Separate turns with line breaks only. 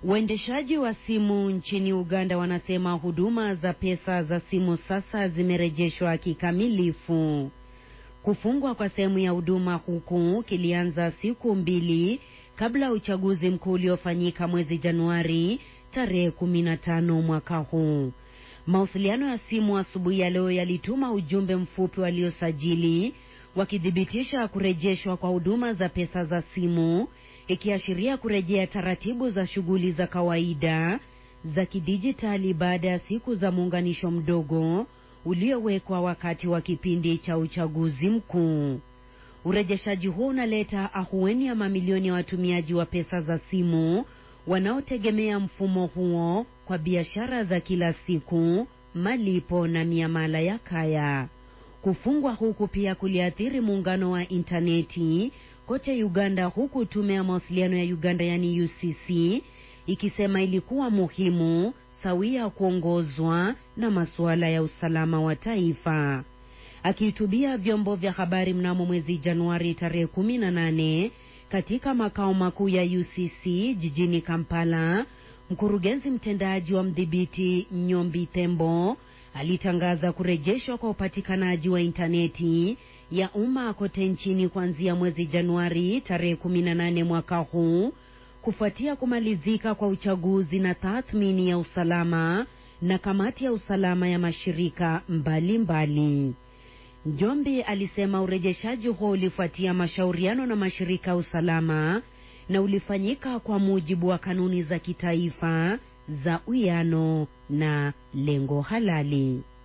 Waendeshaji wa simu nchini Uganda wanasema huduma za pesa za simu sasa zimerejeshwa kikamilifu. Kufungwa kwa sehemu ya huduma huku kilianza siku mbili kabla uchaguzi mkuu uliofanyika mwezi Januari tarehe 15 mwaka huu. Mawasiliano ya simu asubuhi ya leo yalituma ujumbe mfupi waliosajili wakithibitisha kurejeshwa kwa huduma za pesa za simu, ikiashiria kurejea taratibu za shughuli za kawaida za kidijitali baada ya siku za muunganisho mdogo uliowekwa wakati wa kipindi cha uchaguzi mkuu. Urejeshaji huo unaleta ahueni ya mamilioni ya watumiaji wa pesa za simu wanaotegemea mfumo huo kwa biashara za kila siku, malipo na miamala ya kaya. Kufungwa huku pia kuliathiri muungano wa intaneti kote Uganda, huku tume ya mawasiliano ya Uganda yani UCC ikisema ilikuwa muhimu sawia kuongozwa na masuala ya usalama wa taifa. Akihutubia vyombo vya habari mnamo mwezi Januari tarehe 18 katika makao makuu ya UCC jijini Kampala, mkurugenzi mtendaji wa mdhibiti Nyombi Tembo alitangaza kurejeshwa kwa upatikanaji wa intaneti ya umma kote nchini kuanzia mwezi Januari tarehe 18 mwaka huu kufuatia kumalizika kwa uchaguzi na tathmini ya usalama na kamati ya usalama ya mashirika mbalimbali. Njombi alisema urejeshaji huo ulifuatia mashauriano na mashirika ya usalama na ulifanyika kwa mujibu wa kanuni za kitaifa za uwiano na lengo halali.